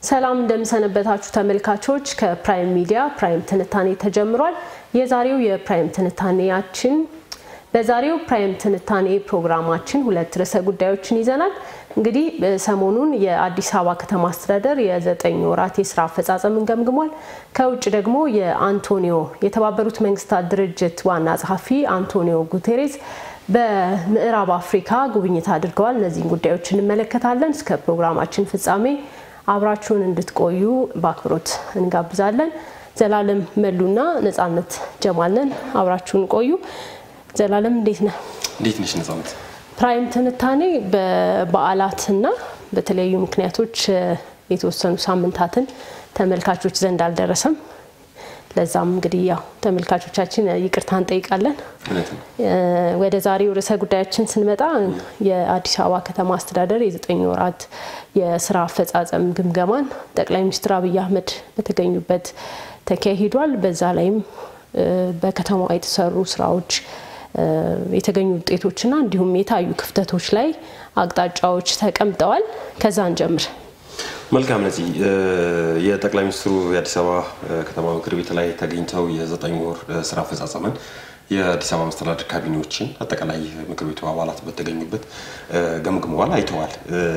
ሰላም እንደምሰነበታችሁ ተመልካቾች፣ ከፕራይም ሚዲያ ፕራይም ትንታኔ ተጀምሯል። የዛሬው የፕራይም ትንታኔያችን በዛሬው ፕራይም ትንታኔ ፕሮግራማችን ሁለት ርዕሰ ጉዳዮችን ይዘናል። እንግዲህ ሰሞኑን የአዲስ አበባ ከተማ አስተዳደር የዘጠኝ ወራት የስራ አፈጻጸምን ገምግሟል። ከውጭ ደግሞ የአንቶኒዮ የተባበሩት መንግስታት ድርጅት ዋና ጸሐፊ አንቶኒዮ ጉቴሬስ በምዕራብ አፍሪካ ጉብኝት አድርገዋል። እነዚህን ጉዳዮች እንመለከታለን። እስከ ፕሮግራማችን ፍጻሜ አብራችሁን እንድትቆዩ በአክብሮት እንጋብዛለን። ዘላለም መሉና ነጻነት ጀማልነን አብራችሁን ቆዩ። ዘላለም እንዴት ነህ? እንዴት ነሽ ነጻነት? ፕራይም ትንታኔ በበዓላትና በተለያዩ ምክንያቶች የተወሰኑ ሳምንታትን ተመልካቾች ዘንድ አልደረሰም። ለዛም እንግዲህ ያው ተመልካቾቻችን ይቅርታ እንጠይቃለን። ወደ ዛሬው ርዕሰ ጉዳያችን ስንመጣ የአዲስ አበባ ከተማ አስተዳደር የዘጠኝ ወራት የስራ አፈጻጸም ግምገማን ጠቅላይ ሚኒስትር አብይ አህመድ በተገኙበት ተካሂዷል። በዛ ላይም በከተማዋ የተሰሩ ስራዎች የተገኙ ውጤቶችና እንዲሁም የታዩ ክፍተቶች ላይ አቅጣጫዎች ተቀምጠዋል። ከዛ እንጀምር። መልካም ነዚህ የጠቅላይ ሚኒስትሩ የአዲስ አበባ ከተማ ምክር ቤት ላይ ተገኝተው የዘጠኝ ወር ስራ አፈጻጸምን የአዲስ አበባ መስተዳድር ካቢኔዎችን አጠቃላይ ምክር ቤቱ አባላት በተገኙበት ገምግመዋል፣ አይተዋል።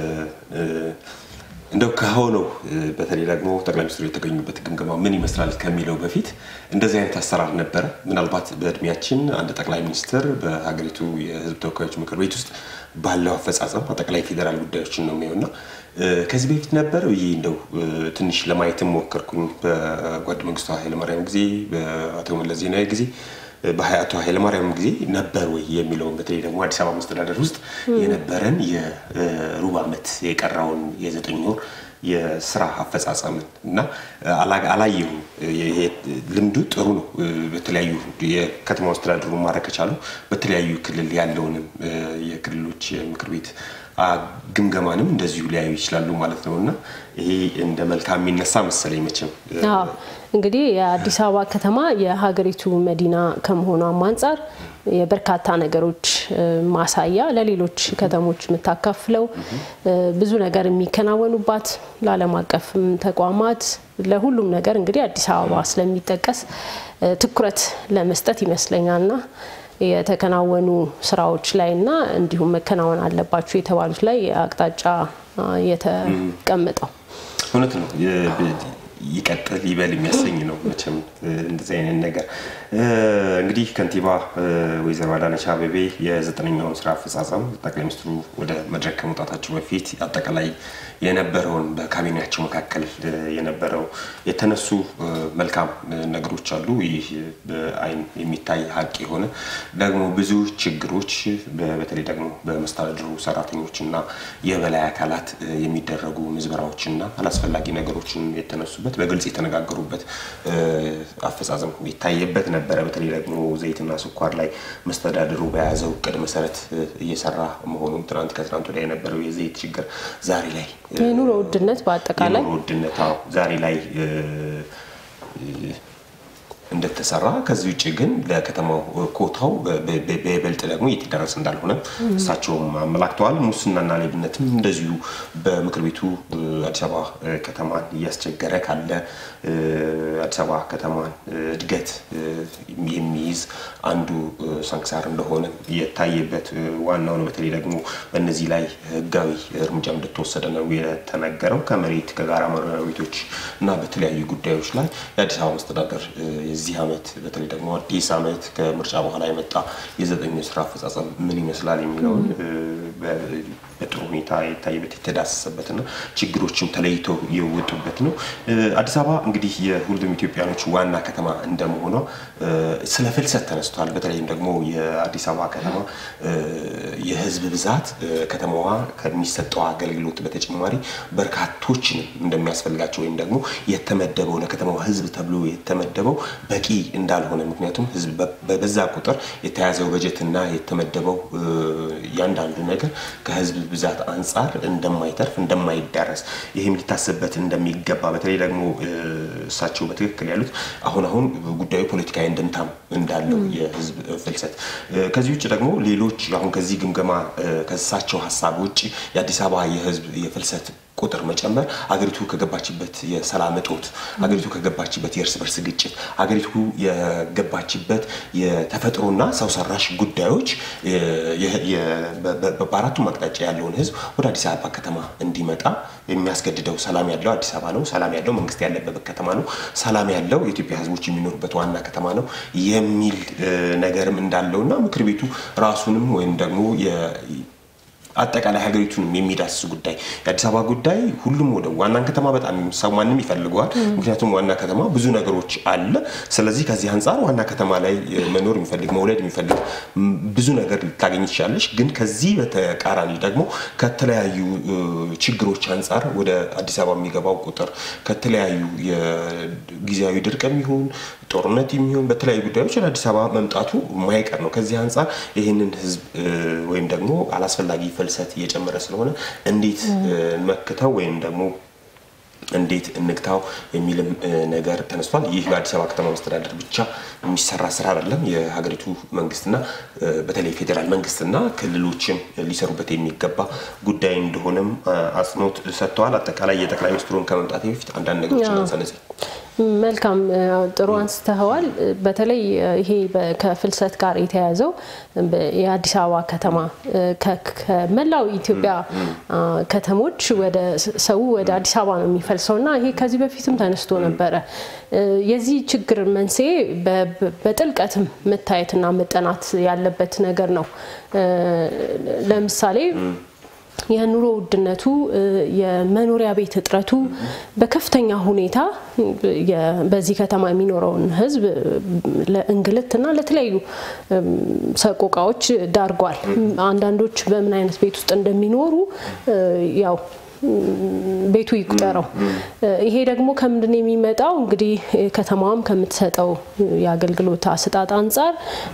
እንደው ከሆነው በተለይ ደግሞ ጠቅላይ ሚኒስትሩ የተገኙበት ግምገማ ምን ይመስላል ከሚለው በፊት እንደዚህ አይነት አሰራር ነበረ? ምናልባት በእድሜያችን አንድ ጠቅላይ ሚኒስትር በሀገሪቱ የሕዝብ ተወካዮች ምክር ቤት ውስጥ ባለው አፈጻጸም አጠቃላይ ፌዴራል ጉዳዮችን ነው የሚሆንና ከዚህ በፊት ነበር ይህ እንደው ትንሽ ለማየትም ሞከርኩኝ። በጓድ መንግስቱ ኃይለማርያም ጊዜ፣ በአቶ መለስ ዜናዊ ጊዜ በአቶ ኃይለማርያም ጊዜ ነበር ወይ የሚለውን በተለይ ደግሞ አዲስ አበባ መስተዳደር ውስጥ የነበረን የሩብ ዓመት የቀረውን የዘጠኝ ወር የስራ አፈጻጸምን እና አላየሁም። ይሄ ልምዱ ጥሩ ነው። በተለያዩ የከተማ መስተዳድሩ ማድረግ ከቻሉ በተለያዩ ክልል ያለውንም የክልሎች ምክር ቤት ግምገማንም እንደዚሁ ሊያዩ ይችላሉ ማለት ነው እና ይሄ እንደ መልካም የሚነሳ መሰለኝ መቼም እንግዲህ የአዲስ አበባ ከተማ የሀገሪቱ መዲና ከመሆኗም አንጻር የበርካታ ነገሮች ማሳያ ለሌሎች ከተሞች የምታካፍለው ብዙ ነገር የሚከናወኑባት ለዓለም አቀፍ ተቋማት ለሁሉም ነገር እንግዲህ አዲስ አበባ ስለሚጠቀስ ትኩረት ለመስጠት ይመስለኛልና የተከናወኑ ስራዎች ላይ እና እንዲሁም መከናወን አለባቸው የተባሉት ላይ አቅጣጫ የተቀመጠው እውነት ነው። ይቀጥል ይበል የሚያሰኝ ነው። መቼም እንደዚህ አይነት ነገር እንግዲህ ከንቲባ ወይዘሮ አዳነች አቤቤ የዘጠነኛውን ስራ አፈጻጸም ጠቅላይ ሚኒስትሩ ወደ መድረክ ከመውጣታቸው በፊት አጠቃላይ የነበረውን በካቢኔያቸው መካከል የነበረው የተነሱ መልካም ነገሮች አሉ። ይህ በአይን የሚታይ ሀቅ የሆነ ደግሞ ብዙ ችግሮች በተለይ ደግሞ በመስተዳድሩ ሰራተኞች እና የበላይ አካላት የሚደረጉ ምዝበራዎችና አላስፈላጊ ነገሮችን የተነሱበት በግልጽ የተነጋገሩበት አፈጻጸም የታየበት ነበረ። በተለይ ደግሞ ዘይትና ስኳር ላይ መስተዳድሩ በያዘው እቅድ መሰረት እየሰራ መሆኑን ትናንት ከትናንት ወዲያ የነበረው የዘይት ችግር ዛሬ ላይ የኑሮ ውድነት በአጠቃላይ የኑሮ ውድነት ዛሬ ላይ እንደተሰራ ከዚህ ውጭ ግን ለከተማው ኮታው በይበልጥ ደግሞ እየተደረሰ እንዳልሆነ እሳቸውም አመላክተዋል። ሙስናና ሌብነትም እንደዚሁ በምክር ቤቱ አዲስ አበባ ከተማን እያስቸገረ ካለ አዲስ አበባ ከተማን እድገት የሚይዝ አንዱ ሰንክሳር እንደሆነ የታየበት ዋናው ነው። በተለይ ደግሞ በእነዚህ ላይ ሕጋዊ እርምጃ እንደተወሰደ ነው የተነገረው። ከመሬት ከጋራ መኖሪያ ቤቶች እና በተለያዩ ጉዳዮች ላይ የአዲስ አበባ መስተዳደር የዚህ ዓመት በተለይ ደግሞ አዲስ ዓመት ከምርጫ በኋላ የመጣ የዘጠኝ ስራ አፈጻጸም ምን ይመስላል የሚለውን በጥሩ ሁኔታ የታየበት የተዳሰሰበትና ችግሮችም ተለይተው የወጡበት ነው። አዲስ አበባ እንግዲህ የሁሉም ኢትዮጵያኖች ዋና ከተማ እንደመሆኗ ስለ ፍልሰት ተነስቷል። በተለይም ደግሞ የአዲስ አበባ ከተማ የህዝብ ብዛት ከተማዋ ከሚሰጠው አገልግሎት በተጨማሪ በርካቶችንም እንደሚያስፈልጋቸው ወይም ደግሞ የተመደበው ለከተማዋ ህዝብ ተብሎ የተመደበው በቂ እንዳልሆነ ምክንያቱም ህዝብ በበዛ ቁጥር የተያዘው በጀትና የተመደበው እያንዳንዱ ነገር ከህዝብ ብዛት አንጻር እንደማይተርፍ እንደማይዳረስ ይህም ሊታሰብበት እንደሚገባ በተለይ ደግሞ እሳቸው በትክክል ያሉት አሁን አሁን ጉዳዩ ፖለቲካዊ እንድምታም እንዳለው የህዝብ ፍልሰት ከዚህ ውጭ ደግሞ ሌሎች አሁን ከዚህ ግምገማ ከእሳቸው ሀሳብ ውጭ የአዲስ አበባ የህዝብ የፍልሰት ቁጥር መጨመር አገሪቱ ከገባችበት የሰላም እጦት፣ አገሪቱ ከገባችበት የእርስ በርስ ግጭት፣ አገሪቱ የገባችበት የተፈጥሮና ሰው ሰራሽ ጉዳዮች በአራቱም አቅጣጫ ያለውን ሕዝብ ወደ አዲስ አበባ ከተማ እንዲመጣ የሚያስገድደው ሰላም ያለው አዲስ አበባ ነው። ሰላም ያለው መንግስት ያለበት ከተማ ነው። ሰላም ያለው የኢትዮጵያ ሕዝቦች የሚኖሩበት ዋና ከተማ ነው የሚል ነገርም እንዳለውና ምክር ቤቱ ራሱንም ወይም ደግሞ አጠቃላይ ሀገሪቱንም የሚዳስስ ጉዳይ የአዲስ አበባ ጉዳይ ሁሉም ወደ ዋናን ከተማ በጣም ሰው ማንም ይፈልገዋል። ምክንያቱም ዋና ከተማ ብዙ ነገሮች አለ። ስለዚህ ከዚህ አንጻር ዋና ከተማ ላይ መኖር የሚፈልግ መውለድ የሚፈልግ ብዙ ነገር ልታገኝ ትችላለች። ግን ከዚህ በተቃራኒ ደግሞ ከተለያዩ ችግሮች አንጻር ወደ አዲስ አበባ የሚገባው ቁጥር ከተለያዩ የጊዜያዊ ድርቅ የሚሆን ጦርነት የሚሆን በተለያዩ ጉዳዮች ወደ አዲስ አበባ መምጣቱ ማይቀር ነው። ከዚህ አንጻር ይህንን ህዝብ ወይም ደግሞ አላስፈላጊ ፍልሰት እየጨመረ ስለሆነ እንዴት መክተው ወይም ደግሞ እንዴት እንግታው የሚልም ነገር ተነስቷል። ይህ በአዲስ አበባ ከተማ መስተዳደር ብቻ የሚሰራ ስራ አይደለም። የሀገሪቱ መንግስትና በተለይ ፌዴራል መንግስትና ክልሎችም ሊሰሩበት የሚገባ ጉዳይ እንደሆነም አጽንኦት ሰጥተዋል። አጠቃላይ የጠቅላይ ሚኒስትሩን ከመምጣት በፊት አንዳንድ ነገሮች እናንሳነጽ መልካም ጥሩ አንስተኸዋል። በተለይ ይሄ ከፍልሰት ጋር የተያያዘው የአዲስ አበባ ከተማ ከመላው ኢትዮጵያ ከተሞች ወደ ሰው ወደ አዲስ አበባ ነው የሚፈልሰው እና ይሄ ከዚህ በፊትም ተነስቶ ነበረ። የዚህ ችግር መንስኤ በጥልቀትም መታየትና መጠናት ያለበት ነገር ነው። ለምሳሌ የኑሮ ውድነቱ፣ የመኖሪያ ቤት እጥረቱ በከፍተኛ ሁኔታ በዚህ ከተማ የሚኖረውን ሕዝብ ለእንግልትና ለተለያዩ ሰቆቃዎች ዳርጓል። አንዳንዶች በምን አይነት ቤት ውስጥ እንደሚኖሩ ያው ቤቱ ይቁጠረው። ይሄ ደግሞ ከምንድን ነው የሚመጣው? እንግዲህ ከተማዋም ከምትሰጠው የአገልግሎት አሰጣጥ አንጻር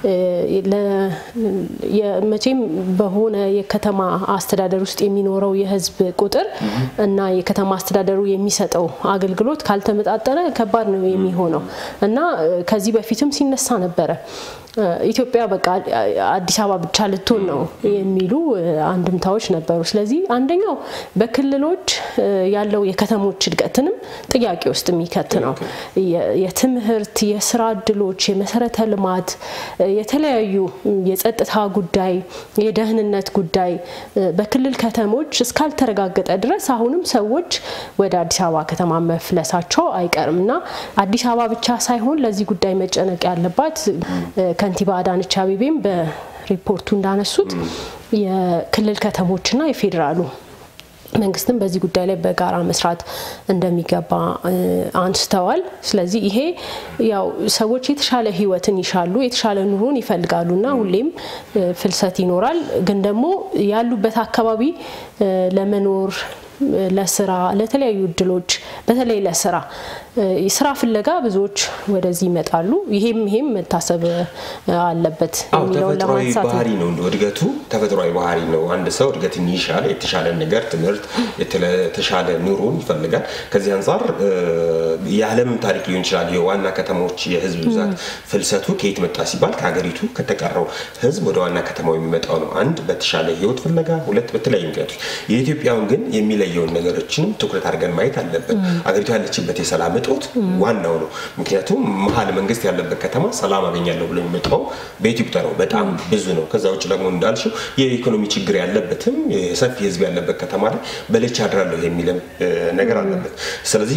መቼም በሆነ የከተማ አስተዳደር ውስጥ የሚኖረው የህዝብ ቁጥር እና የከተማ አስተዳደሩ የሚሰጠው አገልግሎት ካልተመጣጠነ ከባድ ነው የሚሆነው እና ከዚህ በፊትም ሲነሳ ነበረ ኢትዮጵያ በቃ አዲስ አበባ ብቻ ልትሆን ነው የሚሉ አንድምታዎች ነበሩ። ስለዚህ አንደኛው በክልሎች ያለው የከተሞች እድገትንም ጥያቄ ውስጥ የሚከት ነው። የትምህርት፣ የስራ እድሎች፣ የመሰረተ ልማት፣ የተለያዩ የጸጥታ ጉዳይ፣ የደህንነት ጉዳይ በክልል ከተሞች እስካልተረጋገጠ ድረስ አሁንም ሰዎች ወደ አዲስ አበባ ከተማ መፍለሳቸው አይቀርም እና አዲስ አበባ ብቻ ሳይሆን ለዚህ ጉዳይ መጨነቅ ያለባት ከንቲባ አዳነች አቤቤም በሪፖርቱ እንዳነሱት የክልል ከተሞችና የፌዴራሉ መንግስትም በዚህ ጉዳይ ላይ በጋራ መስራት እንደሚገባ አንስተዋል። ስለዚህ ይሄ ያው ሰዎች የተሻለ ህይወትን ይሻሉ፣ የተሻለ ኑሮን ይፈልጋሉ እና ሁሌም ፍልሰት ይኖራል። ግን ደግሞ ያሉበት አካባቢ ለመኖር ለስራ ለተለያዩ እድሎች በተለይ ለስራ ስራ ፍለጋ ብዙዎች ወደዚህ ይመጣሉ። ይሄም ይሄም መታሰብ አለበት የሚለውን ለማንሳት ባህሪ ነው። እንደ እድገቱ ተፈጥሯዊ ባህሪ ነው። አንድ ሰው እድገትን ይሻል፣ የተሻለ ነገር፣ ትምህርት፣ የተሻለ ኑሮን ይፈልጋል። ከዚህ አንጻር የዓለምም ታሪክ ሊሆን ይችላል። የዋና ከተሞች የህዝብ ብዛት ፍልሰቱ ከየት መጣ ሲባል ከሀገሪቱ ከተቀረው ህዝብ ወደ ዋና ከተማው የሚመጣው ነው። አንድ በተሻለ ህይወት ፍለጋ፣ ሁለት በተለያዩ ምክንያቶች። የኢትዮጵያውን ግን የሚለየውን ነገሮችንም ትኩረት አድርገን ማየት አለብን። አገሪቱ ያለችበት የሰላም እጦት ዋናው ነው። ምክንያቱም መሀል መንግስት ያለበት ከተማ ሰላም አገኛለሁ ብሎ የሚመጣው ቤት ይቁጠረው በጣም ብዙ ነው። ከዛ ውጭ ደግሞ እንዳልሽው የኢኮኖሚ ችግር ያለበትም ሰፊ ህዝብ ያለበት ከተማ ላይ በልቼ አድራለሁ የሚልም ነገር አለበት። ስለዚህ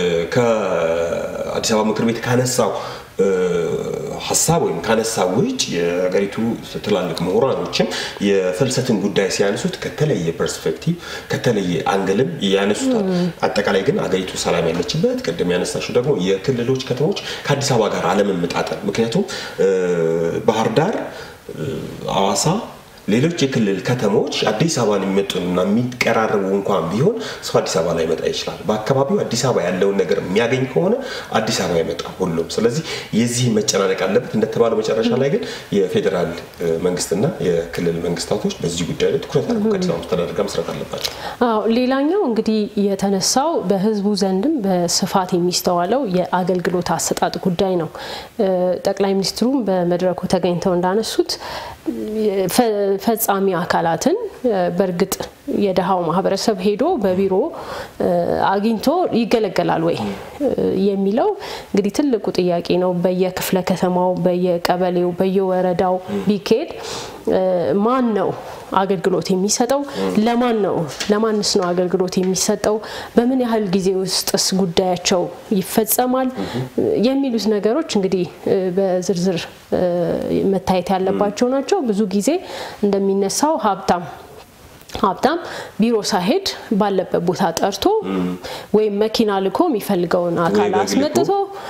ከአዲስ አበባ ምክር ቤት ካነሳው ሀሳብ ወይም ካነሳ ውጭ የሀገሪቱ ትላልቅ ምሁራኖችም የፍልሰትን ጉዳይ ሲያነሱት ከተለየ ፐርስፔክቲቭ ከተለየ አንግልም ያነሱታል። አጠቃላይ ግን አገሪቱ ሰላም ያለችበት ቅድም ያነሳሽው ደግሞ የክልሎች ከተሞች ከአዲስ አበባ ጋር አለመመጣጠን ምክንያቱም ባህር ዳር፣ አዋሳ ሌሎች የክልል ከተሞች አዲስ አበባን የሚመጡና የሚቀራረቡ እንኳን ቢሆን ሰው አዲስ አበባ ላይ መጣ ይችላል። በአካባቢው አዲስ አበባ ያለውን ነገር የሚያገኝ ከሆነ አዲስ አበባ ይመጣ ሁሉም። ስለዚህ የዚህ መጨናነቅ አለበት። እንደተባለው መጨረሻ ላይ ግን የፌዴራል መንግስትና የክልል መንግስታቶች በዚህ ጉዳይ ላይ ትኩረት አድርገው ከአዲስ አበባ መስተዳደር ጋር መስራት አለባቸው። አዎ፣ ሌላኛው እንግዲህ የተነሳው በህዝቡ ዘንድም በስፋት የሚስተዋለው የአገልግሎት አሰጣጥ ጉዳይ ነው። ጠቅላይ ሚኒስትሩም በመድረኩ ተገኝተው እንዳነሱት ፈጻሚ አካላትን በእርግጥ የድሃው ማህበረሰብ ሄዶ በቢሮ አግኝቶ ይገለገላል ወይ የሚለው እንግዲህ ትልቁ ጥያቄ ነው። በየክፍለ ከተማው፣ በየቀበሌው፣ በየወረዳው ቢካሄድ ማን ነው አገልግሎት የሚሰጠው? ለማን ነው ለማንስ ነው አገልግሎት የሚሰጠው? በምን ያህል ጊዜ ውስጥስ ጉዳያቸው ይፈጸማል? የሚሉት ነገሮች እንግዲህ በዝርዝር መታየት ያለባቸው ናቸው። ብዙ ጊዜ እንደሚነሳው ሀብታም ሀብታም ቢሮ ሳይሄድ ባለበት ቦታ ጠርቶ ወይም መኪና ልኮ የሚፈልገውን አካል አስመጥቶ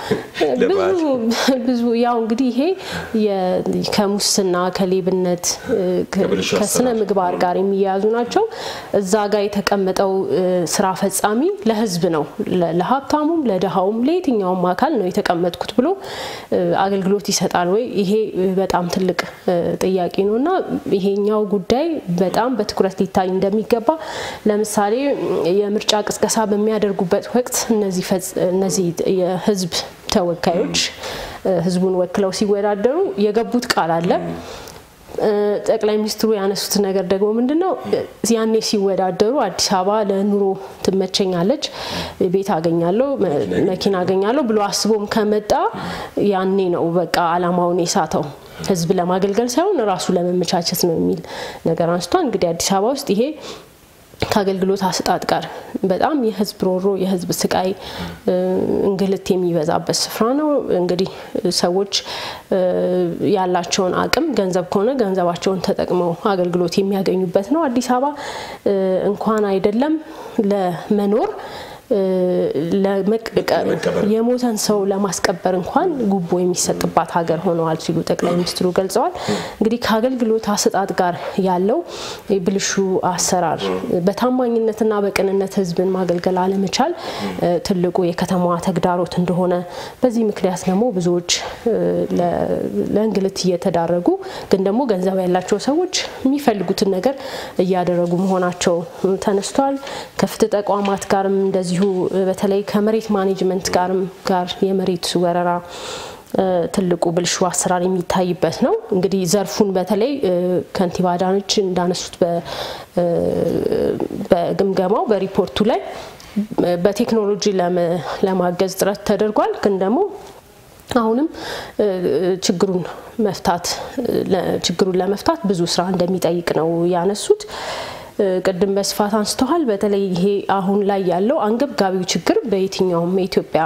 ብዙ ያው እንግዲህ ይሄ ከሙስና ከሌብነት ከስነ ምግባር ጋር የሚያያዙ ናቸው። እዛ ጋር የተቀመጠው ስራ ፈጻሚ ለህዝብ ነው፣ ለሀብታሙም፣ ለድሃውም፣ ለየትኛውም አካል ነው የተቀመጥኩት ብሎ አገልግሎት ይሰጣል ወይ? ይሄ በጣም ትልቅ ጥያቄ ነው እና ይሄኛው ጉዳይ በጣም በትኩረት ሊታይ እንደሚገባ ለምሳሌ የምርጫ ቅስቀሳ በሚያደርጉበት ወቅት እነዚህ የህዝብ ተወካዮች ህዝቡን ወክለው ሲወዳደሩ የገቡት ቃል አለ። ጠቅላይ ሚኒስትሩ ያነሱት ነገር ደግሞ ምንድን ነው? ያኔ ሲወዳደሩ አዲስ አበባ ለኑሮ ትመቸኛለች፣ ቤት አገኛለሁ፣ መኪና አገኛለሁ ብሎ አስቦም ከመጣ ያኔ ነው በቃ አላማውን የሳተው። ህዝብ ለማገልገል ሳይሆን ራሱ ለመመቻቸት ነው የሚል ነገር አንስቷል። እንግዲህ አዲስ አበባ ውስጥ ይሄ ከአገልግሎት አሰጣጥ ጋር በጣም የህዝብ ሮሮ፣ የህዝብ ስቃይ፣ እንግልት የሚበዛበት ስፍራ ነው። እንግዲህ ሰዎች ያላቸውን አቅም ገንዘብ ከሆነ ገንዘባቸውን ተጠቅመው አገልግሎት የሚያገኙበት ነው። አዲስ አበባ እንኳን አይደለም ለመኖር የሞተን ሰው ለማስቀበር እንኳን ጉቦ የሚሰጥባት ሀገር ሆነዋል ሲሉ ጠቅላይ ሚኒስትሩ ገልጸዋል። እንግዲህ ከአገልግሎት አሰጣጥ ጋር ያለው ብልሹ አሰራር፣ በታማኝነትና በቅንነት ህዝብን ማገልገል አለመቻል ትልቁ የከተማዋ ተግዳሮት እንደሆነ፣ በዚህ ምክንያት ደግሞ ብዙዎች ለእንግልት እየተዳረጉ ግን ደግሞ ገንዘብ ያላቸው ሰዎች የሚፈልጉትን ነገር እያደረጉ መሆናቸው ተነስቷል። ከፍትህ ተቋማት ጋርም እንደዚሁ በተለይ ከመሬት ማኔጅመንት ጋርም ጋር የመሬት ወረራ ትልቁ ብልሹ አሰራር የሚታይበት ነው። እንግዲህ ዘርፉን በተለይ ከንቲባ አዳነች እንዳነሱት በግምገማው በሪፖርቱ ላይ በቴክኖሎጂ ለማገዝ ጥረት ተደርጓል። ግን ደግሞ አሁንም ችግሩን መፍታት ችግሩን ለመፍታት ብዙ ስራ እንደሚጠይቅ ነው ያነሱት። ቅድም በስፋት አንስተዋል። በተለይ ይሄ አሁን ላይ ያለው አንገብጋቢው ችግር በየትኛውም የኢትዮጵያ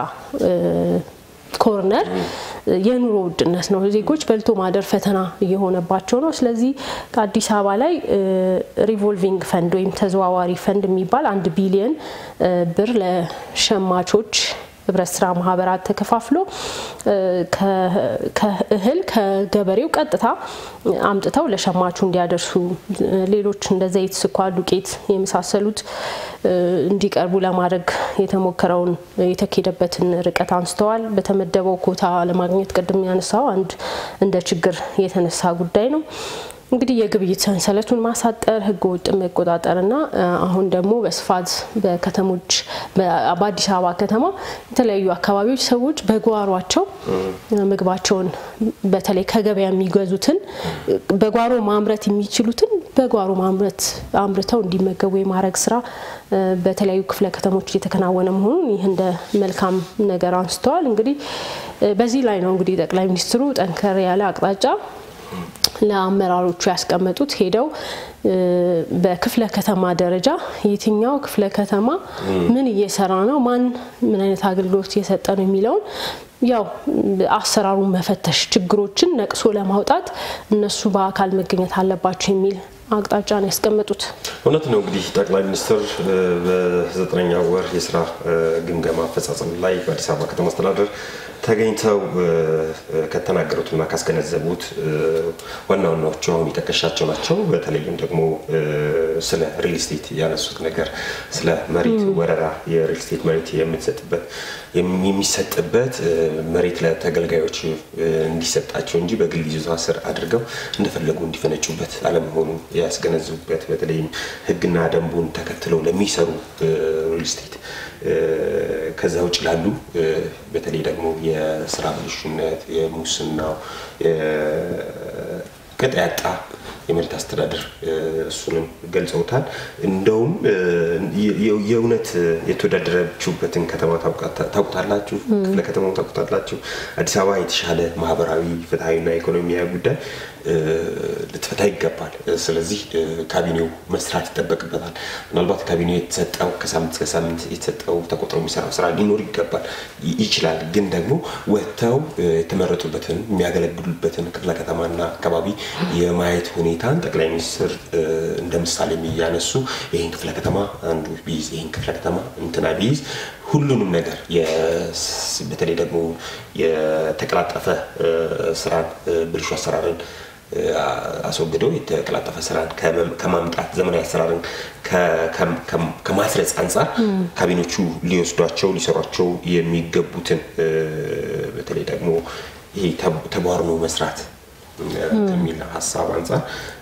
ኮርነር የኑሮ ውድነት ነው። ዜጎች በልቶ ማደር ፈተና እየሆነባቸው ነው። ስለዚህ ከአዲስ አበባ ላይ ሪቮልቪንግ ፈንድ ወይም ተዘዋዋሪ ፈንድ የሚባል አንድ ቢሊየን ብር ለሸማቾች ህብረት ስራ ማህበራት ተከፋፍሎ ከእህል ከገበሬው ቀጥታ አምጥተው ለሸማቹ እንዲያደርሱ ሌሎች እንደ ዘይት፣ ስኳር፣ ዱቄት የመሳሰሉት እንዲቀርቡ ለማድረግ የተሞከረውን የተኬደበትን ርቀት አንስተዋል። በተመደበው ኮታ ለማግኘት ቅድም ያነሳው አንድ እንደ ችግር የተነሳ ጉዳይ ነው። እንግዲህ የግብይት ሰንሰለቱን ማሳጠር፣ ህገ ወጥ መቆጣጠርና አሁን ደግሞ በስፋት በከተሞች በአዲስ አበባ ከተማ የተለያዩ አካባቢዎች ሰዎች በጓሯቸው ምግባቸውን በተለይ ከገበያ የሚገዙትን በጓሮ ማምረት የሚችሉትን በጓሮ ማምረት አምርተው እንዲመገቡ የማድረግ ስራ በተለያዩ ክፍለ ከተሞች እየተከናወነ መሆኑን ይህ እንደ መልካም ነገር አንስተዋል። እንግዲህ በዚህ ላይ ነው እንግዲህ ጠቅላይ ሚኒስትሩ ጠንከር ያለ አቅጣጫ ለአመራሮቹ ያስቀመጡት ሄደው በክፍለ ከተማ ደረጃ የትኛው ክፍለ ከተማ ምን እየሰራ ነው፣ ማን ምን አይነት አገልግሎት እየሰጠ ነው የሚለውን ያው አሰራሩን መፈተሽ፣ ችግሮችን ነቅሶ ለማውጣት እነሱ በአካል መገኘት አለባቸው የሚል አቅጣጫ ነው ያስቀመጡት። እውነት ነው። እንግዲህ ጠቅላይ ሚኒስትር በዘጠነኛ ወር የስራ ግምገማ አፈጻጸም ላይ በአዲስ አበባ ከተማ አስተዳደር ተገኝተው ከተናገሩትና ካስገነዘቡት ዋና ዋናዎቹ አሁን የጠቀሻቸው ናቸው። በተለይም ደግሞ ስለ ሪል ስቴት ያነሱት ነገር ስለ መሬት ወረራ የሪል ስቴት መሬት የምትሰጥበት የሚሰጥበት መሬት ለተገልጋዮች እንዲሰጣቸው እንጂ በግል ይዞታ ስር አድርገው እንደፈለጉ እንዲፈነጩበት አለመሆኑን ያስገነዝቡበት በተለይም ሕግና ደንቡን ተከትለው ለሚሰሩ ሪል ስቴት ከዛ ውጭ ላሉ በተለይ ደግሞ የስራ ብልሹነት፣ የሙስናው ቅጥ ያጣ የመሬት አስተዳደር እሱንም ገልጸውታል። እንደውም የእውነት የተወዳደረችሁበትን ከተማ ታውቁታላችሁ፣ ክፍለ ከተማው ታውቁታላችሁ። አዲስ አበባ የተሻለ ማህበራዊ ፍትሐዊና ኢኮኖሚያዊ ጉዳይ ልትፈታ ይገባል። ስለዚህ ካቢኔው መስራት ይጠበቅበታል። ምናልባት ካቢኔው የተሰጠው ከሳምንት እስከ ሳምንት የተሰጠው ተቆጥሮ የሚሰራው ስራ ሊኖር ይገባል ይችላል። ግን ደግሞ ወጥተው የተመረጡበትን የሚያገለግሉበትን ክፍለ ከተማና አካባቢ የማየት ሁኔታን ጠቅላይ ሚኒስትር እንደ ምሳሌ እያነሱ ይህን ክፍለ ከተማ አንዱ ቢይዝ ይህን ክፍለ ከተማ እንትና ቢይዝ ሁሉንም ነገር በተለይ ደግሞ የተቀላጠፈ ስራን ብልሹ አሰራርን አስወግደው የተቀላጠፈ ስራን ከማምጣት ዘመናዊ አሰራርን ከማስረጽ አንጻር ካቢኖቹ ሊወስዷቸው ሊሰሯቸው የሚገቡትን በተለይ ደግሞ ይሄ ተቧርኖ መስራት ከሚል ሀሳብ አንጻር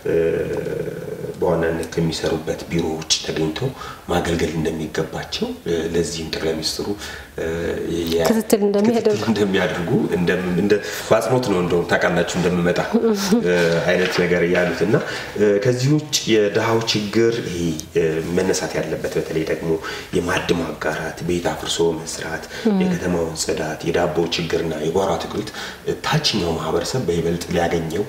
በዋናነት ከሚሰሩበት ቢሮ ውጭ ተገኝተው ማገልገል እንደሚገባቸው ለዚህም ጠቅላይ ሚኒስትሩ ክትትል እንደሚያደርጉ በአጽንኦት ነው እንደውም ታውቃላችሁ እንደምመጣ አይነት ነገር ያሉት እና ከዚህ ውጭ የድሃው ችግር መነሳት ያለበት በተለይ ደግሞ የማዕድ ማጋራት፣ ቤት አፍርሶ መስራት፣ የከተማውን ጽዳት፣ የዳቦ ችግርና የጓሮ አትክልት ታችኛው ማህበረሰብ በይበልጥ ሊያገኘው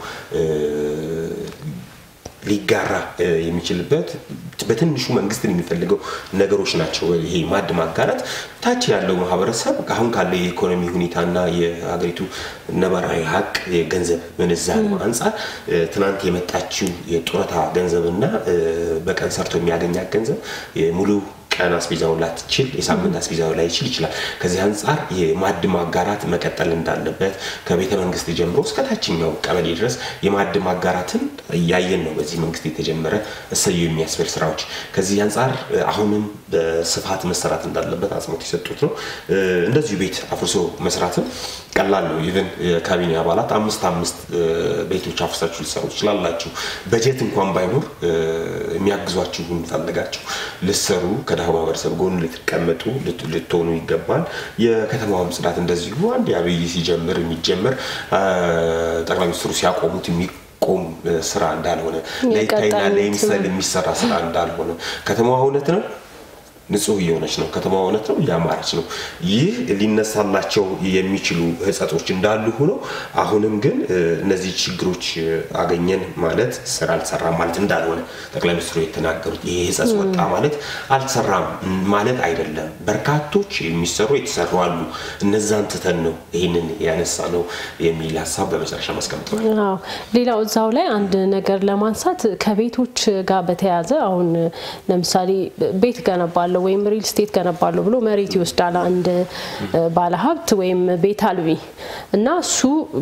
ሊጋራ የሚችልበት በትንሹ መንግስትን የሚፈልገው ነገሮች ናቸው። ይሄ ማዕድ ማጋራት ታች ያለው ማህበረሰብ አሁን ካለው የኢኮኖሚ ሁኔታና የሀገሪቱ ነባራዊ ሀቅ የገንዘብ ምንዛሪ አንጻር ትናንት የመጣችው የጡረታ ገንዘብና በቀን ሰርቶ የሚያገኛት ገንዘብ ሙሉ ቀን አስቤዛውን ላትችል የሳምንት አስቤዛውን ላይ ይችል ይችላል። ከዚህ አንጻር የማዕድ ማጋራት መቀጠል እንዳለበት ከቤተ መንግስት ጀምሮ እስከ ታችኛው ቀበሌ ድረስ የማዕድ ማጋራትን እያየን ነው። በዚህ መንግስት የተጀመረ እሰዩ የሚያስብል ስራዎች ከዚህ አንጻር አሁንም በስፋት መሰራት እንዳለበት አጽንኦት የሰጡት ነው። እንደዚሁ ቤት አፍርሶ መስራትም ቀላል ነው። ኢቨን የካቢኔ አባላት አምስት አምስት ቤቶች አፍርሳችሁ ሊሰሩ ትችላላችሁ። በጀት እንኳን ባይኖር የሚያግዟችሁን ፈልጋችሁ ልሰሩ ከድሃ ማህበረሰብ ጎን ልትቀመጡ ልትሆኑ ይገባል። የከተማውም ጽዳት እንደዚሁ አንድ አብይ ሲጀምር የሚጀምር ጠቅላይ ሚኒስትሩ ሲያቆሙት የሚቆም ስራ እንዳልሆነ ለይታይና ለይምሰል የሚሰራ ስራ እንዳልሆነ ከተማዋ እውነት ነው ንጹህ እየሆነች ነው። ከተማ እውነት ነው እያማረች ነው። ይህ ሊነሳላቸው የሚችሉ ህጸቶች እንዳሉ ሆነው አሁንም ግን እነዚህ ችግሮች አገኘን ማለት ስራ አልሰራም ማለት እንዳልሆነ ጠቅላይ ሚኒስትሩ የተናገሩት ይሄ ህጸጽ ወጣ ማለት አልሰራም ማለት አይደለም። በርካቶች የሚሰሩ የተሰሩ አሉ። እነዛን ትተን ነው ይህንን ያነሳ ነው የሚል ሀሳብ በመጨረሻ ማስቀምጠዋል። ሌላው እዛው ላይ አንድ ነገር ለማንሳት ከቤቶች ጋር በተያያዘ አሁን ለምሳሌ ቤት ገነባለሁ ወይም ሪል ስቴት ገነባለሁ ብሎ መሬት ይወስዳል አንድ ባለሀብት ወይም ቤት አልቢ እና እሱ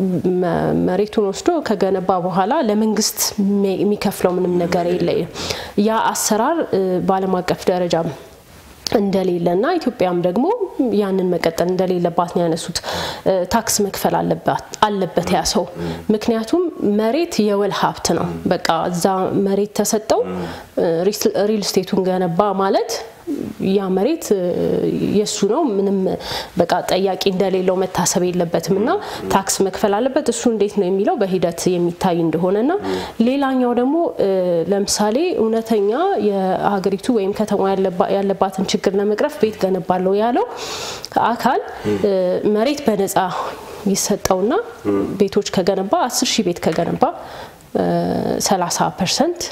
መሬቱን ወስዶ ከገነባ በኋላ ለመንግስት የሚከፍለው ምንም ነገር የለም። ያ አሰራር በዓለም አቀፍ ደረጃ እንደሌለ እና ኢትዮጵያም ደግሞ ያንን መቀጠል እንደሌለባት ነው ያነሱት። ታክስ መክፈል አለበት ያ ሰው። ምክንያቱም መሬት የወል ሀብት ነው። በቃ እዛ መሬት ተሰጠው ሪል ስቴቱን ገነባ ማለት ያ መሬት የሱ ነው። ምንም በቃ ጠያቂ እንደሌለው መታሰብ የለበትም እና ታክስ መክፈል አለበት። እሱ እንዴት ነው የሚለው በሂደት የሚታይ እንደሆነና ሌላኛው ደግሞ ለምሳሌ እውነተኛ የሀገሪቱ ወይም ከተማ ያለባትን ችግር ለመቅረፍ ቤት ገነባለሁ ያለው አካል መሬት በነፃ ይሰጠውና ቤቶች ከገነባ አስር ሺህ ቤት ከገነባ ሰላሳ ፐርሰንት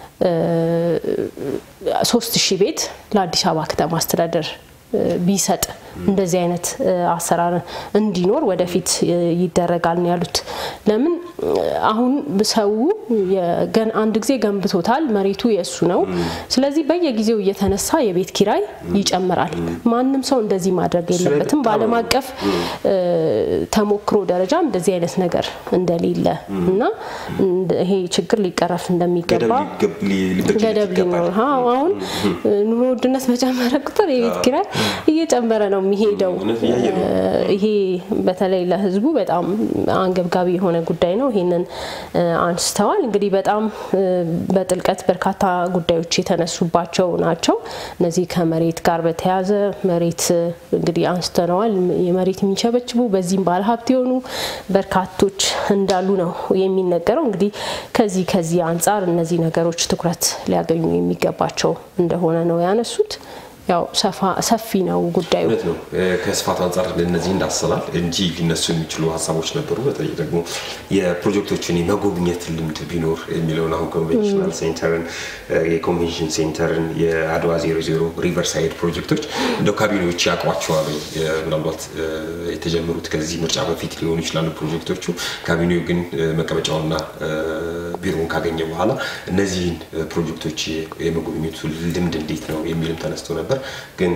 ሶስት ሺህ ቤት ለአዲስ አበባ ከተማ አስተዳደር ቢሰጥ እንደዚህ አይነት አሰራር እንዲኖር ወደፊት ይደረጋል ነው ያሉት። ለምን አሁን ሰው አንድ ጊዜ ገንብቶታል፣ መሬቱ የእሱ ነው። ስለዚህ በየጊዜው እየተነሳ የቤት ኪራይ ይጨምራል። ማንም ሰው እንደዚህ ማድረግ የለበትም። በዓለም አቀፍ ተሞክሮ ደረጃ እንደዚህ አይነት ነገር እንደሌለ እና ይሄ ችግር ሊቀረፍ እንደሚገባ ገደብ ሊኖር አሁን ኑሮ ውድነት በጨመረ ቁጥር የቤት ኪራይ እየጨመረ ነው የሚሄደው። ይሄ በተለይ ለሕዝቡ በጣም አንገብጋቢ የሆነ ጉዳይ ነው። ነው ይህንን አንስተዋል። እንግዲህ በጣም በጥልቀት በርካታ ጉዳዮች የተነሱባቸው ናቸው። እነዚህ ከመሬት ጋር በተያያዘ መሬት እንግዲህ አንስተነዋል። የመሬት የሚቸበችቡ በዚህም ባለሀብት የሆኑ በርካቶች እንዳሉ ነው የሚነገረው። እንግዲህ ከዚህ ከዚህ አንጻር እነዚህ ነገሮች ትኩረት ሊያገኙ የሚገባቸው እንደሆነ ነው ያነሱት። ያው ሰፊ ነው ጉዳዩ። እውነት ነው። ከስፋት አንጻር እነዚህ እንዳስላል እንጂ ሊነሱ የሚችሉ ሀሳቦች ነበሩ። በተለይ ደግሞ የፕሮጀክቶችን የመጎብኘት ልምድ ቢኖር የሚለውን አሁን ኮንቬንሽናል ሴንተርን፣ የኮንቬንሽን ሴንተርን፣ የአድዋ ዜሮ ዜሮ ሪቨርሳይድ ፕሮጀክቶች እንደ ካቢኔዎች ያውቋቸዋል። ምናልባት የተጀመሩት ከዚህ ምርጫ በፊት ሊሆኑ ይችላሉ ፕሮጀክቶቹ። ካቢኔው ግን መቀመጫውና ቢሮውን ካገኘ በኋላ እነዚህን ፕሮጀክቶች የመጎብኘቱ ልምድ እንዴት ነው የሚልም ተነስቶ ነበር። ግን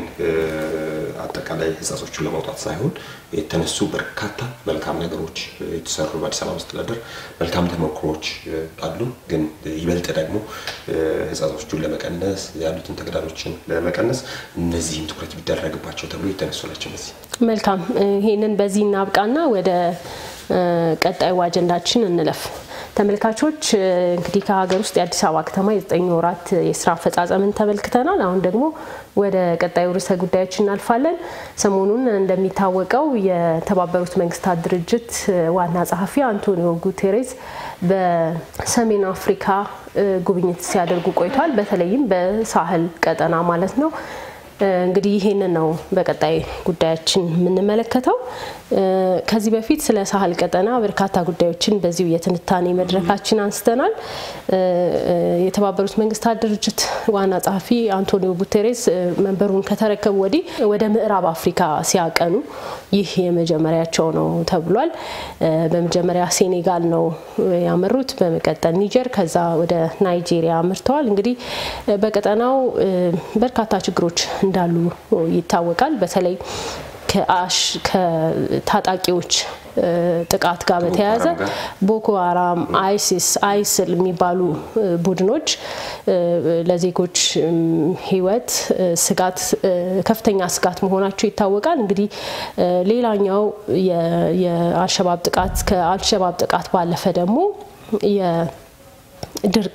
አጠቃላይ ህጻጾቹን ለማውጣት ሳይሆን የተነሱ በርካታ መልካም ነገሮች የተሰሩ በአዲስ አበባ መስተዳደር መልካም ተሞክሮዎች አሉ። ግን ይበልጥ ደግሞ ህጻጾቹን ለመቀነስ ያሉትን ተግዳሮችን ለመቀነስ እነዚህም ትኩረት ቢደረግባቸው ተብሎ የተነሱ ናቸው። እነዚህ መልካም። ይሄንን በዚህ እናብቃና ወደ ቀጣዩ አጀንዳችን እንለፍ። ተመልካቾች እንግዲህ ከሀገር ውስጥ የአዲስ አበባ ከተማ የዘጠኝ ወራት የስራ አፈጻጸምን ተመልክተናል። አሁን ደግሞ ወደ ቀጣዩ ርዕሰ ጉዳዮች እናልፋለን። ሰሞኑን እንደሚታወቀው የተባበሩት መንግስታት ድርጅት ዋና ጸሐፊ አንቶኒዮ ጉቴሬስ በሰሜን አፍሪካ ጉብኝት ሲያደርጉ ቆይቷል። በተለይም በሳህል ቀጠና ማለት ነው። እንግዲህ ይሄንን ነው በቀጣይ ጉዳያችን የምንመለከተው። ከዚህ በፊት ስለ ሳህል ቀጠና በርካታ ጉዳዮችን በዚሁ የትንታኔ መድረካችን አንስተናል። የተባበሩት መንግስታት ድርጅት ዋና ጸሐፊ አንቶኒዮ ጉቴሬስ መንበሩን ከተረከቡ ወዲህ ወደ ምዕራብ አፍሪካ ሲያቀኑ ይህ የመጀመሪያቸው ነው ተብሏል። በመጀመሪያ ሴኔጋል ነው ያመሩት፣ በመቀጠል ኒጀር፣ ከዛ ወደ ናይጄሪያ አምርተዋል። እንግዲህ በቀጠናው በርካታ ችግሮች እንዳሉ ይታወቃል። በተለይ ከታጣቂዎች ጥቃት ጋር በተያያዘ ቦኮ ሀራም፣ አይሲስ፣ አይስል የሚባሉ ቡድኖች ለዜጎች ሕይወት ስጋት ከፍተኛ ስጋት መሆናቸው ይታወቃል። እንግዲህ ሌላኛው የአልሸባብ ጥቃት ከአልሸባብ ጥቃት ባለፈ ደግሞ ድርቅ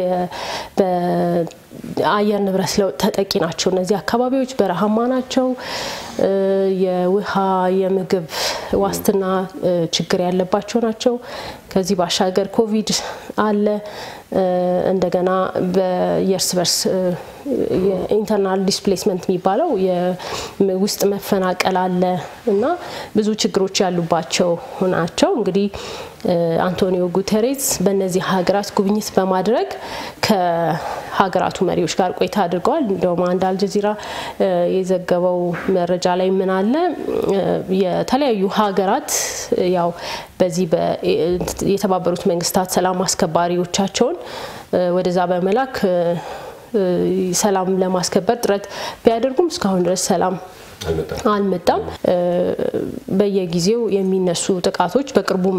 በአየር ንብረት ለውጥ ተጠቂ ናቸው። እነዚህ አካባቢዎች በረሃማ ናቸው። የውሃ የምግብ ዋስትና ችግር ያለባቸው ናቸው። ከዚህ ባሻገር ኮቪድ አለ። እንደገና የእርስ በርስ የኢንተርናል ዲስፕሌስመንት የሚባለው የውስጥ መፈናቀል አለ እና ብዙ ችግሮች ያሉባቸው ናቸው። እንግዲህ አንቶኒዮ ጉተሬስ በእነዚህ ሀገራት ጉብኝት በማድረግ ከሀገራቱ መሪዎች ጋር ቆይታ አድርገዋል። እንደውም አንድ አልጀዚራ የዘገበው መረጃ ላይ ምን አለ የተለያዩ ሀገራት ያው በዚህ የተባበሩት መንግስታት ሰላም አስከባሪዎቻቸውን ወደዛ በመላክ ሰላም ለማስከበር ጥረት ቢያደርጉም እስካሁን ድረስ ሰላም አልመጣም። በየጊዜው የሚነሱ ጥቃቶች በቅርቡም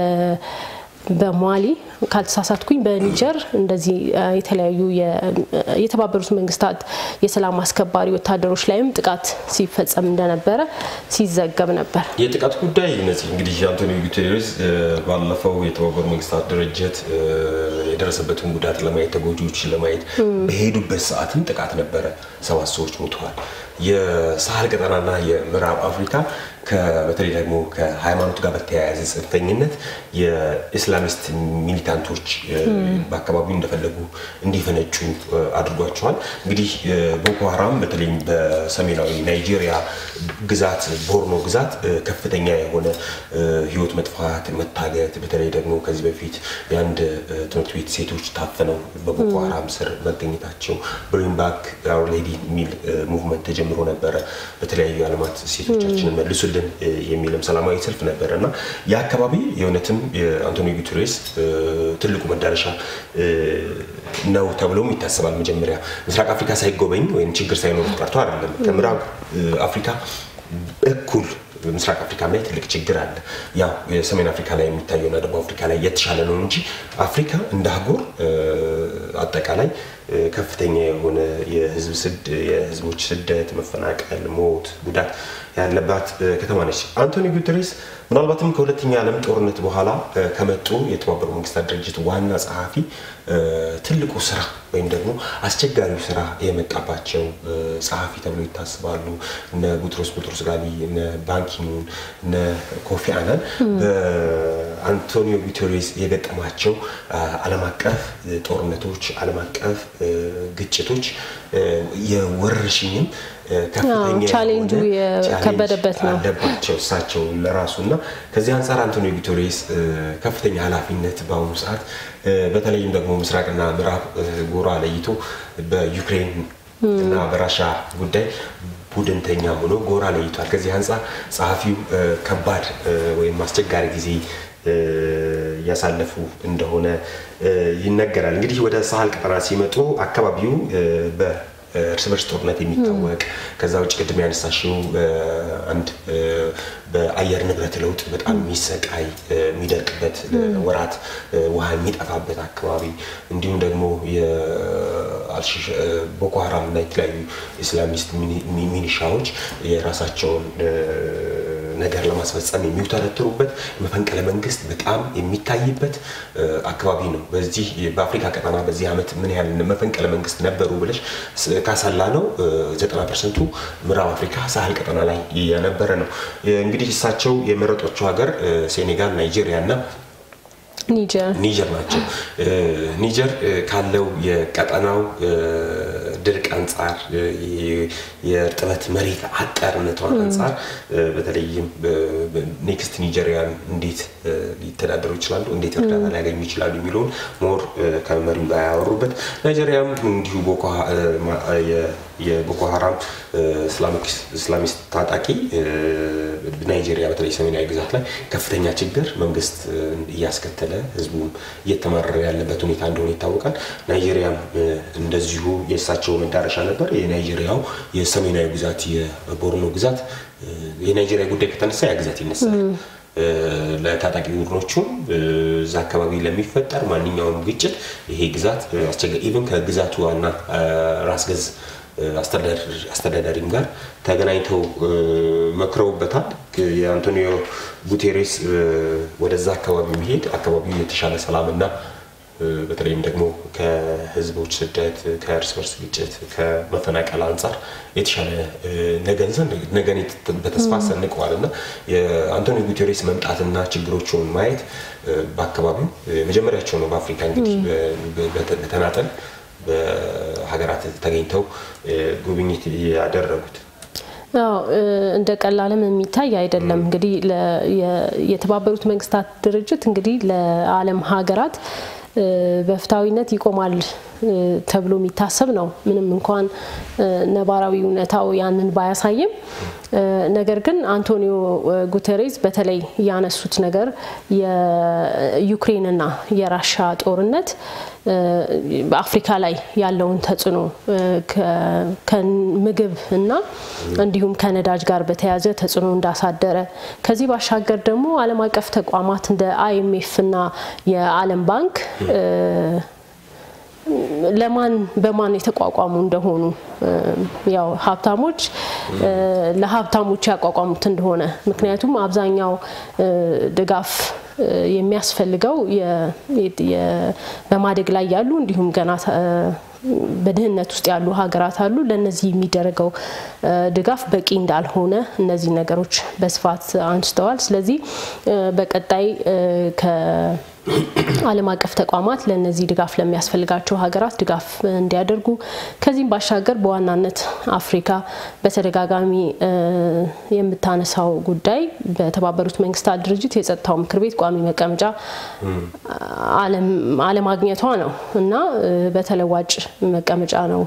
በማሊ ካልተሳሳትኩኝ በኒጀር እንደዚህ የተለያዩ የተባበሩት መንግስታት የሰላም አስከባሪ ወታደሮች ላይም ጥቃት ሲፈጸም እንደነበረ ሲዘገብ ነበር። የጥቃት ጉዳይ እነዚህ እንግዲህ አንቶኒዮ ጉቴሬስ ባለፈው የተባበሩ መንግስታት ድርጅት የደረሰበትን ጉዳት ለማየት ተጎጂዎችን ለማየት በሄዱበት ሰዓትም ጥቃት ነበረ። ሰባት ሰዎች ሞተዋል። የሳህል ቀጠናና የምዕራብ አፍሪካ በተለይ ደግሞ ከሃይማኖት ጋር በተያያዘ ጽንፈኝነት የኢስላሚስት ሚሊታንቶች በአካባቢው እንደፈለጉ እንዲፈነጩ አድርጓቸዋል። እንግዲህ ቦኮ ሀራም በተለይም በሰሜናዊ ናይጄሪያ ግዛት ቦርኖ ግዛት ከፍተኛ የሆነ ህይወት መጥፋት፣ መታገት በተለይ ደግሞ ከዚህ በፊት የአንድ ትምህርት ቤት ሴቶች ታፍነው በቦኮ ሀራም ስር መገኘታቸው ብሪንግ ባክ አወር ሌዲ የሚል ሙቭመንት ተጀምሮ ነበረ። በተለያዩ የዓለማት ሴቶቻችንን መልሱልን የሚልም ሰላማዊ ሰልፍ ነበረ እና የአካባቢ የእውነትም የአንቶኒዮ ጉተሬስ ትልቁ መዳረሻ ነው ተብሎም ይታሰባል። መጀመሪያ ምስራቅ አፍሪካ ሳይጎበኝ ወይም ችግር ሳይኖር ቀርቶ አይደለም። ከምዕራብ አፍሪካ እኩል ምስራቅ አፍሪካ ላይ ትልቅ ችግር አለ። ያው የሰሜን አፍሪካ ላይ የሚታየውና ደቡብ አፍሪካ ላይ የተሻለ ነው እንጂ አፍሪካ እንደ አህጉር አጠቃላይ ከፍተኛ የሆነ የህዝቦች ስደት፣ መፈናቀል፣ ሞት፣ ጉዳት ያለባት ከተማ ነች። አንቶኒ ጉተሬስ ምናልባትም ከሁለተኛ ዓለም ጦርነት በኋላ ከመጡ የተባበሩ መንግስታት ድርጅት ዋና ጸሐፊ ትልቁ ስራ ወይም ደግሞ አስቸጋሪው ስራ የመጣባቸው ጸሐፊ ተብሎ ይታስባሉ። እነ ቡትሮስ ቡትሮስ ጋሊ፣ እነ ባንኪሙን፣ እነ ኮፊ አናን በአንቶኒዮ ጉተሬስ የገጠማቸው ዓለም አቀፍ ጦርነቶች፣ ዓለም አቀፍ ግጭቶች የወረርሽኝም ከፍተኛ ቻሌንጁ የከበደበት ነው አለባቸው እሳቸው ለራሱ እና ከዚህ አንጻር አንቶኒዮ ጉተሬስ ከፍተኛ ኃላፊነት በአሁኑ ሰዓት በተለይም ደግሞ ምስራቅና ምዕራብ ጎራ ለይቶ በዩክሬን እና በራሻ ጉዳይ ቡድንተኛ ሆኖ ጎራ ለይቷል። ከዚህ አንጻር ጸሐፊው ከባድ ወይም አስቸጋሪ ጊዜ እያሳለፉ እንደሆነ ይነገራል። እንግዲህ ወደ ሳህል ቀጠና ሲመጡ አካባቢው እርስ በርስ ጦርነት የሚታወቅ ከዛ ውጭ ቅድም ያነሳሽው አንድ በአየር ንብረት ለውጥ በጣም የሚሰቃይ የሚደርቅበት ወራት ውሃ የሚጠፋበት አካባቢ እንዲሁም ደግሞ ቦኮ ሀራም እና የተለያዩ ኢስላሚስት ሚኒሻዎች የራሳቸውን ነገር ለማስፈጸም የሚውተረትሩበት መፈንቅለ መንግስት በጣም የሚታይበት አካባቢ ነው። በዚህ በአፍሪካ ቀጠና በዚህ ዓመት ምን ያህል መፈንቅለ መንግስት ነበሩ ብለሽ ካሰላ ነው ዘጠና ፐርሰንቱ ምዕራብ አፍሪካ ሳህል ቀጠና ላይ የነበረ ነው። እንግዲህ እሳቸው የመረጧቸው ሀገር ሴኔጋል፣ ናይጄሪያ እና ኒጀር ናቸው። ኒጀር ካለው የቀጠናው ድርቅ አንጻር የእርጥበት መሬት አጠርነቷ አንጻር በተለይም ኔክስት ኒጀሪያን እንዴት ሊተዳደሩ ይችላሉ፣ እንዴት እርዳታ ሊያገኙ ይችላሉ የሚለውን ሞር ከመሪው ጋር ያወሩበት ናይጄሪያም እንዲሁ የቦኮ ሀራም እስላሚስት ታጣቂ ናይጄሪያ በተለይ ሰሜናዊ ግዛት ላይ ከፍተኛ ችግር መንግስት እያስከተለ ህዝቡም እየተማረረ ያለበት ሁኔታ እንደሆነ ይታወቃል። ናይጄሪያም እንደዚሁ የእሳቸው መዳረሻ ነበር። የናይጄሪያው የሰሜናዊ ግዛት የቦርኖ ግዛት የናይጄሪያ ጉዳይ ከተነሳ ያ ግዛት ይነሳል። ለታጣቂ ቡድኖቹም እዛ አካባቢ ለሚፈጠር ማንኛውም ግጭት ይሄ ግዛት አስቸጋሪ ኢቨን ከግዛቱ ዋና ራስ ገዝ አስተዳዳሪም ጋር ተገናኝተው መክረውበታል። የአንቶኒዮ ጉቴሬስ ወደዛ አካባቢ መሄድ አካባቢው የተሻለ ሰላምና በተለይም ደግሞ ከህዝቦች ስደት፣ ከእርስ በርስ ግጭት፣ ከመፈናቀል አንጻር የተሻለ ነገን በተስፋ ሰንቀዋል እና የአንቶኒዮ ጉቴሬስ መምጣትና ችግሮቹን ማየት በአካባቢው መጀመሪያቸው ነው። በአፍሪካ እንግዲህ በተናጠል በሀገራት ተገኝተው ጉብኝት ያደረጉት እንደ ቀላልም የሚታይ አይደለም። እንግዲህ የተባበሩት መንግስታት ድርጅት እንግዲህ ለዓለም ሀገራት በፍትሐዊነት ይቆማል ተብሎ የሚታሰብ ነው። ምንም እንኳን ነባራዊ እውነታው ያንን ባያሳይም፣ ነገር ግን አንቶኒዮ ጉተሬዝ በተለይ ያነሱት ነገር የዩክሬንና የራሻ ጦርነት በአፍሪካ ላይ ያለውን ተጽዕኖ ከምግብ እና እንዲሁም ከነዳጅ ጋር በተያያዘ ተጽዕኖ እንዳሳደረ ከዚህ ባሻገር ደግሞ ዓለም አቀፍ ተቋማት እንደ አይኤምኤፍ እና የዓለም ባንክ ለማን በማን የተቋቋሙ እንደሆኑ ያው ሀብታሞች ለሀብታሞች ያቋቋሙት እንደሆነ ምክንያቱም አብዛኛው ድጋፍ የሚያስፈልገው በማደግ ላይ ያሉ እንዲሁም ገና በድህነት ውስጥ ያሉ ሀገራት አሉ። ለእነዚህ የሚደረገው ድጋፍ በቂ እንዳልሆነ እነዚህ ነገሮች በስፋት አንስተዋል። ስለዚህ በቀጣይ ዓለም አቀፍ ተቋማት ለእነዚህ ድጋፍ ለሚያስፈልጋቸው ሀገራት ድጋፍ እንዲያደርጉ ከዚህም ባሻገር በዋናነት አፍሪካ በተደጋጋሚ የምታነሳው ጉዳይ በተባበሩት መንግስታት ድርጅት የጸጥታው ምክር ቤት ቋሚ መቀመጫ አለማግኘቷ ነው እና በተለዋጭ መቀመጫ ነው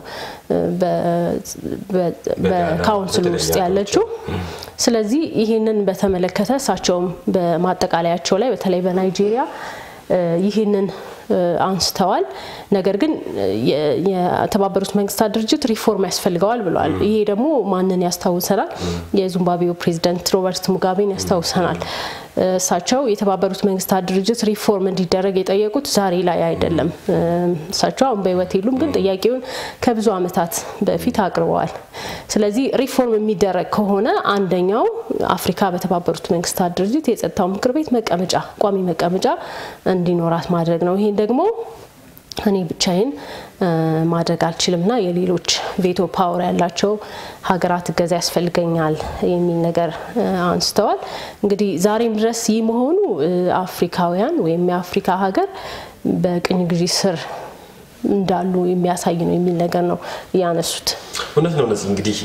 በካውንስሉ ውስጥ ያለችው። ስለዚህ ይህንን በተመለከተ እሳቸውም በማጠቃለያቸው ላይ በተለይ በናይጄሪያ ይህንን አንስተዋል። ነገር ግን የተባበሩት መንግስታት ድርጅት ሪፎርም ያስፈልገዋል ብለዋል። ይሄ ደግሞ ማንን ያስታውሰናል? የዚምባብዌው ፕሬዚደንት ሮበርት ሙጋቤን ያስታውሰናል። እሳቸው የተባበሩት መንግስታት ድርጅት ሪፎርም እንዲደረግ የጠየቁት ዛሬ ላይ አይደለም። እሳቸው አሁን በህይወት የሉም፣ ግን ጥያቄውን ከብዙ ዓመታት በፊት አቅርበዋል። ስለዚህ ሪፎርም የሚደረግ ከሆነ አንደኛው አፍሪካ በተባበሩት መንግስታት ድርጅት የጸጥታው ምክር ቤት መቀመጫ ቋሚ መቀመጫ እንዲኖራት ማድረግ ነው። ይሄን ደግሞ እኔ ብቻዬን ማድረግ አልችልምና የሌሎች ቬቶ ፓወር ያላቸው ሀገራት እገዛ ያስፈልገኛል የሚል ነገር አንስተዋል። እንግዲህ ዛሬም ድረስ ይህ መሆኑ አፍሪካውያን ወይም የአፍሪካ ሀገር በቅኝ ግዢ ስር እንዳሉ የሚያሳይ ነው የሚል ነገር ነው ያነሱት። እውነት ነው። እነዚህ እንግዲህ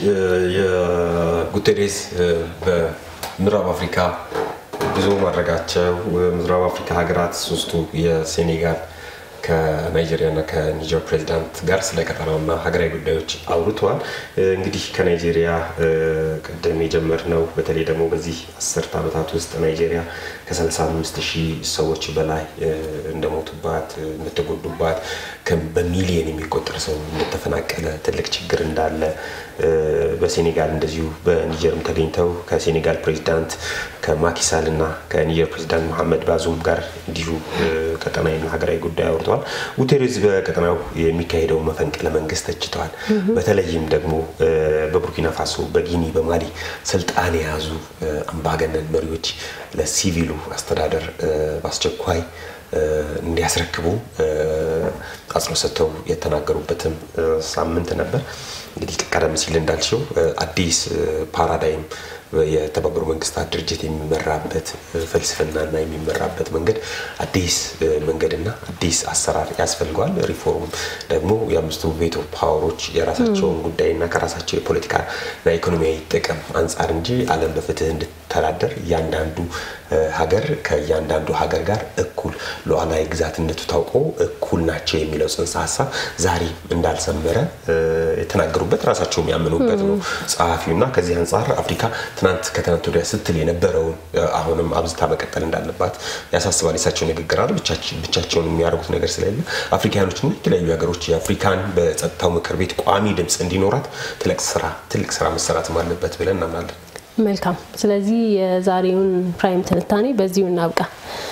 የጉቴሬዝ በምዕራብ አፍሪካ ጉዞ ማድረጋቸው ምዕራብ አፍሪካ ሀገራት ሶስቱ የሴኔጋል ከናይጄሪያና ከኒጀር ፕሬዚዳንት ጋር ስለ ቀጠናውና ሀገራዊ ጉዳዮች አውርተዋል። እንግዲህ ከናይጄሪያ ቅድም የጀመርነው በተለይ ደግሞ በዚህ አስርት ዓመታት ውስጥ ናይጄሪያ ከ35 ሺህ ሰዎች በላይ እንደሞቱባት፣ እንደተጎዱባት፣ በሚሊየን የሚቆጠር ሰው እንደተፈናቀለ፣ ትልቅ ችግር እንዳለ በሴኔጋል እንደዚሁ በኒጀርም ተገኝተው ከሴኔጋል ፕሬዚዳንት ከማኪሳል እና ከኒጀር ፕሬዚዳንት መሐመድ ባዙም ጋር እንዲሁ ቀጠናዊና ሀገራዊ ጉዳይ አውርተዋል። ጉቴሬዝ በቀጠናው የሚካሄደው መፈንቅለ መንግስት ተችተዋል። በተለይም ደግሞ በቡርኪና ፋሶ፣ በጊኒ፣ በማሊ ስልጣን የያዙ አምባገነን መሪዎች ለሲቪሉ አስተዳደር በአስቸኳይ እንዲያስረክቡ አጽንኦት ሰጥተው የተናገሩበትም ሳምንት ነበር። እንግዲህ ቀደም ሲል እንዳልሽው አዲስ ፓራዳይም የተባበሩ መንግስታት ድርጅት የሚመራበት ፍልስፍናና የሚመራበት መንገድ አዲስ መንገድና አዲስ አሰራር ያስፈልገዋል። ሪፎርም ደግሞ የአምስቱ ቬቶ ፓወሮች የራሳቸውን ጉዳይና ከራሳቸው የፖለቲካና ኢኮኖሚያዊ ጥቅም አንጻር እንጂ ዓለም በፍትህ እንድተዳደር እያንዳንዱ ሀገር ከእያንዳንዱ ሀገር ጋር እኩል ሉዓላዊ ግዛትነቱ ታውቆ እኩል ናቸው የሚለው ጽንሰ ሀሳብ ዛሬ እንዳልሰመረ የተናገሩበት ራሳቸው የሚያምኑበት ነው ጸሐፊውና ከዚህ አንጻር አፍሪካ ትናንት ከትናንት ወዲያ ስትል የነበረውን አሁንም አብዝታ መቀጠል እንዳለባት ያሳስባል። የሳቸው ንግግር አለ ብቻቸውን የሚያደርጉት ነገር ስለሌለ አፍሪካኖችና የተለያዩ ሀገሮች የአፍሪካን በጸጥታው ምክር ቤት ቋሚ ድምፅ እንዲኖራት ትልቅ ስራ ትልቅ ስራ መሰራትም አለበት ብለን እናምናለን። መልካም። ስለዚህ የዛሬውን ፕራይም ትንታኔ በዚሁ እናብቃ።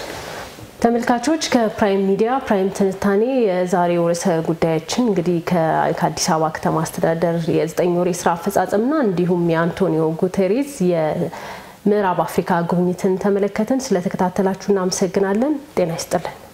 ተመልካቾች ከፕራይም ሚዲያ ፕራይም ትንታኔ የዛሬው ርዕሰ ጉዳያችን እንግዲህ ከአዲስ አበባ ከተማ አስተዳደር የዘጠኝ ወር የስራ አፈጻጸምና እንዲሁም የአንቶኒዮ ጉቴሬዝ የምዕራብ አፍሪካ ጉብኝትን ተመለከትን። ስለተከታተላችሁ እናመሰግናለን። ጤና ይስጥልን።